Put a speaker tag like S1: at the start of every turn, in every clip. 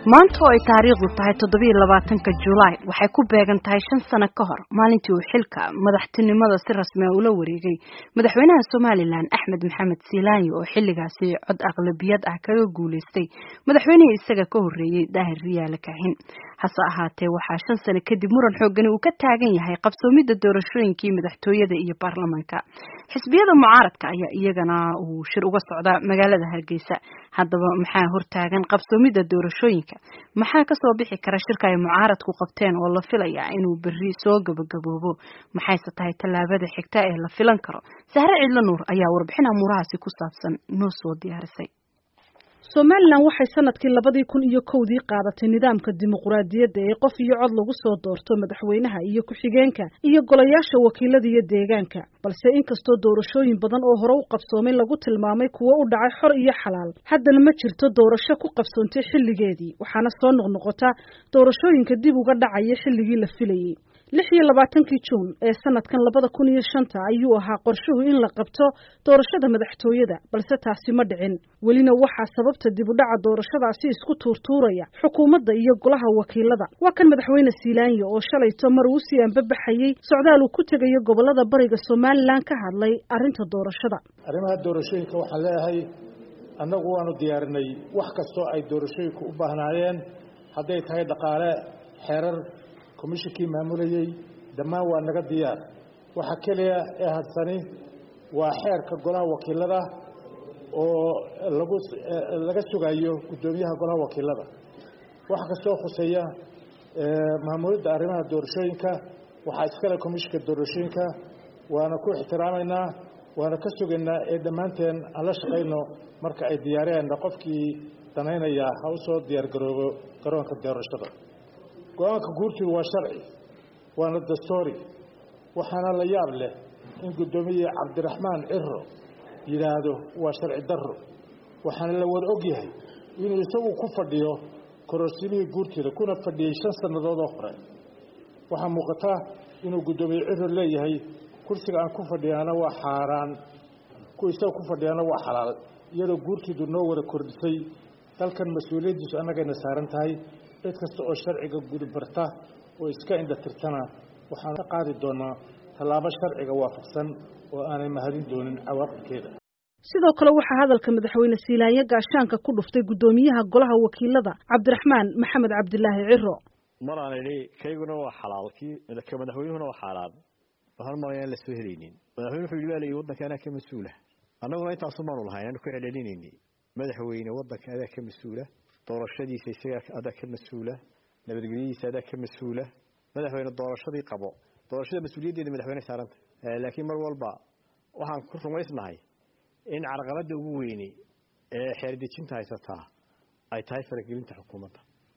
S1: maanta oo ay taariikhdu tahay toddobiiyo labaatanka julaay waxay ku beegan tahay shan sano ka hor maalintii uu xilka madaxtinimada si rasmi a ula wareegay madaxweynaha somalilan axmed maxamed siilaanyo oo xilligaasi cod aqlabiyad ah kaga guuleystay madaxweynihii isaga ka horreeyey daahir riyaale kaahin hase ahaatee waxaa shan sano kadib muran xoogani uu ka taagan yahay qabsoomidda doorashooyinkii madaxtooyada iyo baarlamaanka xisbiyada mucaaradka ayaa iyagana uu shir uga socdaa magaalada hargeysa haddaba maxaa hortaagan qabsoomidda doorashooyinka maxaa kasoo bixi kara shirka ay mucaaradku qabteen oo la filaya inuu berri soo gabagaboobo maxayse tahay tallaabada xigta ee la filan karo sahre cidlo nuur ayaa warbixin amuurahaasi ku saabsan noo soo diyaarisay
S2: somalilan waxay sanadkii labadii kun iyo kowdii qaadatay nidaamka dimuquraadiyadda ee qof iyo cod lagu soo doorto madaxweynaha iyo ku-xigeenka iyo golayaasha wakiilada iyo deegaanka balse inkastoo doorashooyin badan oo hore u qabsoomay lagu tilmaamay kuwo u dhacay xor iyo xalaal haddana ma jirto doorasho ku qabsoontay xilligeedii waxaana soo noqnoqota doorashooyinka dib uga dhacaya xilligii la filayey lix iyo labaatankii juun ee sanadkan labada kun iyo shanta ayuu ahaa qorshuhu in la qabto doorashada madaxtooyada balse taasi ma dhicin welina waxaa sababta dib u dhaca doorashadaasi isku tuurtuuraya xukuumadda iyo golaha wakiilada waa kan madaxweyne siilaanyo oo shalayto mar uu sii anbabaxayey socdaal uu ku tegayo gobolada bariga somalilan ka hadlay arrinta doorashada
S3: arrimaha doorashooyinka waxaan leeyahay annagu waanu diyaarinay wax kastoo ay doorashooyinku u baahnaayeen hadday tahay dhaqaale xeerar komishinkii maamulayey dhammaan waa naga diyaar waxa keliya ee hadsani waa xeerka golaha wakiilada oo lagu laga sugayo guddoomiyaha golaha wakiilada waxa kastoo khuseeya maamulidda arrimaha doorashooyinka waxaa iskale komishinka doorashooyinka waana ku ixtiraamaynaa waana ka sugaynaa ee dhammaanteen aan la shaqayno marka ay diyaariyeen qofkii danaynaya ha u soo diyaargaroobo garoonka doorashada go-aanka guurtidu waa sharci waana dastoori waxaana la yaab leh in guddoomiye cabdiraxmaan ciro yidhaahdo waa sharci darro waxaana la wada og yahay inuu isagu ku fadhiyo kororsimihii guurtida kuna fadhiyey shan sannadood oo hore waxaa muuqata inuu guddoomiye ciro leeyahay kursiga aan ku fadhiyaana waa xaaraan ku isaga ku fadhiyaana waa xalaal iyadoo guurtiidu noo wada kordhisay dalkan mas-uuliyaddiisu annagayna saaran tahay cid kasta oo sharciga gudibarta oo iska indhatirtana waxaan ka qaadi doonaa tallaabo sharciga waafaqsan oo aanay mahadin doonin cawaaqibkeeda
S2: sidoo kale waxaa hadalka madaxweyne siilaanyo gaashaanka ku dhuftay guddoomiyaha golaha wakiilada cabdiraxmaan maxamed cabdilaahi ciro
S4: maraan idhi kayguna waa xalaal kii ka madaxweynuhuna waa xaaraan waxaan malaya aan la soo helaynin madaxweyne wuxuu yidhi baa layidhi waddanka anaa ka mas-uula annaguna intaasu maanu lahayn aanu ku celcelinayni madaxweyne waddanka adaa ka mas-uula doorashadiisa isagaa adaa ka mas-uula nabadgelyadiisa adaa ka mas-uula madaxweyne doorashadii qabo doorashada mas-uuliyaddeeda madaxweyne saaranta laakiin mar walba waxaan ku rumaysnahay in carqaladda ugu weyni ee xeerdejinta haysataa ay tahay faragelinta xukuumadda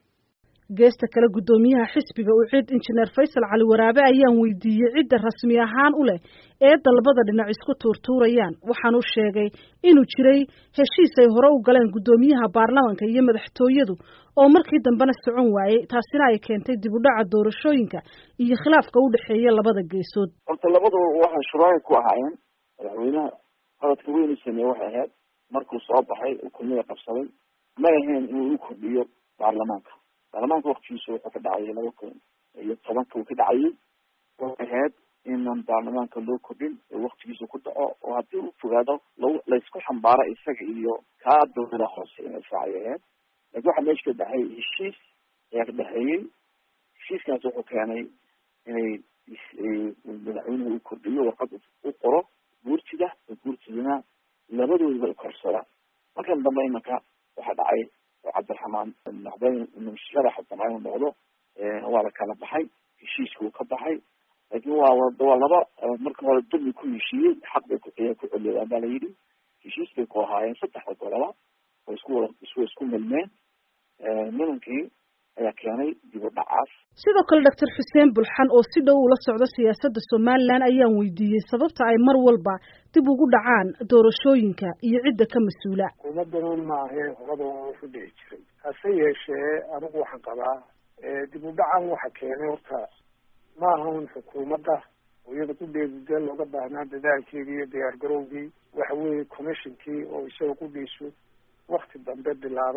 S2: geesta kale guddoomiyaha xisbiga uu cid injineer faysal cali waraabe ayaan weydiiyey cidda rasmi ahaan u leh ee dalbada dhinac isku tuurtuurayaan waxaanu sheegay inuu jiray heshiis ay hore u galeen guddoomiyaha baarlamanka iyo madaxtooyadu oo markii dambena socon waayey taasina ay keentay dib u dhaca doorashooyinka iyo khilaafka u dhexeeya labada geesood
S5: horta labaduba waxay shuraaka ku ahaayeen madaxweynaha hadadka weynu sameeye waxay ahayd markuu soo baxay uu kulmiya qabsaday may ahayn inuu u kordhiyo baarlamaanka baarlamaanka waktigiisa wuxuu ka dhacayay laba kun iyo tobanka uu ka dhacayay waxay ahayd inaan baarlamaanka loo kordhin oo waktigiisa ku dhaco oo haddii u fogaado lag laysku xambaaro isaga iyo kaa dawlada hoose inay israacay ahayd lakin waxaa meesha ka dhexay heshiis ayaa ka dhexeeyey heshiiskaas wuxuu keenay inay madaxweynuhu u kordhiyo warqad u qoro guurtida oo guurtidana labadoodaba ukorsadaan markan dambe imanka waxaa dhacay oo cabdiraxmaan noqday sharaxa damca inuu noqdo waa la kala baxay heshiiska uu ka baxay laakin waa waa laba marka hore dulmi ku heshiiyey xaq bay ku ku celiyaan baa la yidhi heshiis bay ku ahaayeen saddexda goloba oo isku wada iswa isku milmeen nimankii ayaa keenay dib u dhacaas
S2: sidoo kale doctor xuseen bulxan oo si dhow ula socda siyaasadda somalilan ayaan weydiiyey sababta ay mar walba dib ugu dhacaan doorashooyinka iyo cidda ka mas-uula
S6: xukuumaddanan maahee horada waa ku dhici jiray hase yeeshee anigu waxaan qabaa dib u dhacan waxa keenay horta ma aha un xukuumadda oo iyada kudheedu dee looga baahnaa dadaalkeedii iyo diyaar garowgii waxa weeye commissionkii oo isaga kudhiisu wakti dambe bilaabay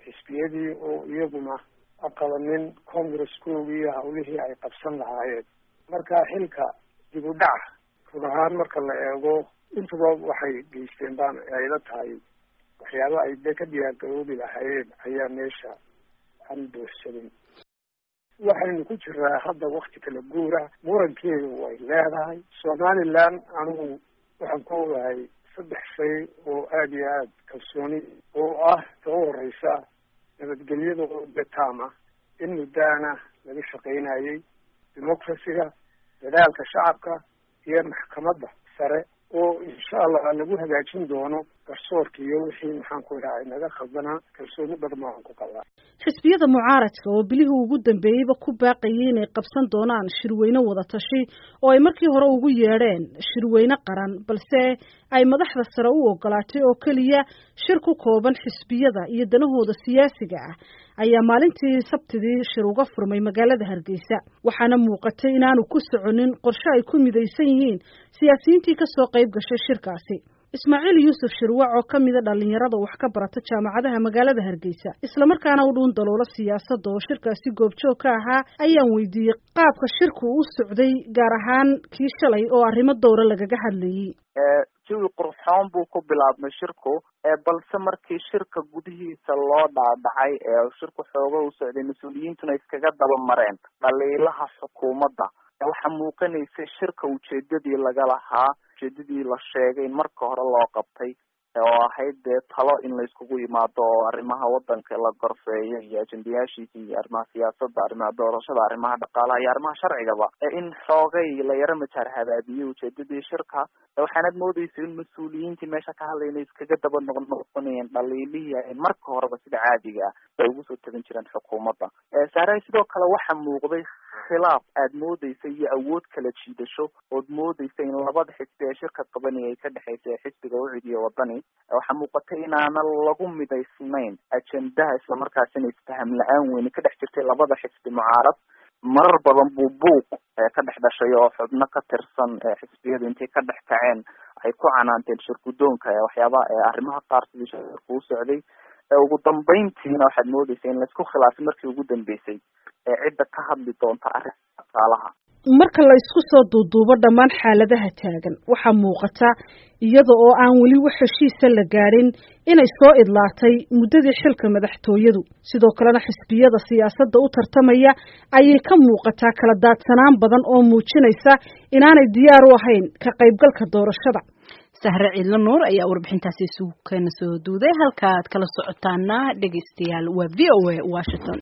S6: xisbiyadii oo iyaguna aqabanin congresskoogii iyo hawlihii ay qabsan lahaayeen marka xilka dib u dhaca run ahaan marka la eego intuba waxay geysteen baan ayla tahay waxyaaba ay de ka diyaargaroobi lahaayeen ayaa meesha aan buuxsanin waxaynu ku jiraa hadda wakti kala guura murankeedu way leedahay somaliland anigu waxaan ku ogahay saddex shay oo aada iyo aada kalsooni oo ah ka u horeysa nabadgelyada oo betama in muddaana laga shaqaynayay democracyga dadaalka shacabka iyo maxkamadda sare oo insha allah lagu hagaajin doono garsoorka iyo wixii maxaan ku idhaha naga khaldanaa kalsooni badan baan ku qabaa
S2: xisbiyada mucaaradka oo bilihii ugu dambeeyeyba ku baaqayay inay qabsan doonaan shirweyne wada tashi oo ay markii hore ugu yeedheen shirweyne qaran balse ay madaxda sare u ogolaatay oo keliya shir ku kooban xisbiyada iyo danahooda siyaasiga ah ayaa maalintii sabtidii shir uga furmay magaalada hargeysa waxaana muuqatay inaanu ku soconin qorshe ay ku midaysan yihiin siyaasiyiintii kasoo qayb gashay shirkaasi ismaaciil yuusuf shirwac oo ka mida dhalinyarada wax ka barata jaamacadaha magaalada hargeysa islamarkaana u dhuun daloola siyaasadda oo shirkaasi goobjoog ka ahaa ayaan weydiiyey qaabka shirku u socday gaar ahaan kii shalay oo arrimo dowra lagaga hadlayey
S7: jawi qurxoon buu ku bilaabmay shirku balse markii shirka gudihiisa loo dhaadhacay ee shirku xooga u socday mas-uuliyiintuna iskaga daba mareen dhaliilaha xukuumadda waxaa muuqanaysay shirka ujeedadii laga lahaa ujeedadii la sheegay in marka hore loo qabtay oo ahayd dee talo in la iskugu yimaado oo arrimaha wadanka la gorfeeyo iyo ajendayaashiisa iyo arrimaha siyaasadda arrimaha doorashada arrimaha dhaqaalaha iyo arrimaha sharcigaba in xoogay la yaro majaar habaabiyey ujeedadii shirka waxaanad moodeysa in mas-uuliyiintii meesha ka hadlayna iskaga daba noqnoqonayeen dhaliilihii ay marka horeba sida caadiga ah ay ugu soo tegan jireen xukuumadda saaray sidoo kale waxaa muuqday khilaaf aad moodeysa iyo awood kala jiidasho ood moodeysa in labada xisbi ee shirka qabanaya ay ka dhexeysa ee xisbiga ucid iyo wadani waxaa muuqatay inaana lagu midaysnayn ajendaha islamarkaasina isfaham la-aan weyne ka dhex jirtay labada xisbi mucaarad marar badan buu buuq ka dhex dhashay oo xubno ka tirsan xisbiyadu intay ka dhex kaceen ay ku canaanteen shirgudoonka waxyaabaha arrimaha qaar sidii shirku u socday ugu dambeyntiina waxaad moodeysa in laisku khilaafay markii ugu dambeysay cidda ka hadli doonta arrinta dhaqaalaha
S2: marka la isku soo duuduubo dhammaan xaaladaha taagan waxaa muuqata iyada oo aan weli wax heshiisa la gaadhin inay soo idlaatay muddadii xilka madaxtooyadu sidoo kalena xisbiyada siyaasadda u tartamaya ayay ka muuqataa kala daadsanaan badan oo muujinaysa inaanay diyaar u ahayn ka qaybgalka doorashada
S1: sahre ciidlo nuur ayaa warbixintaasi isugu keena soo duuday halka aad kala socotaana dhegeystayaal waa v o a washington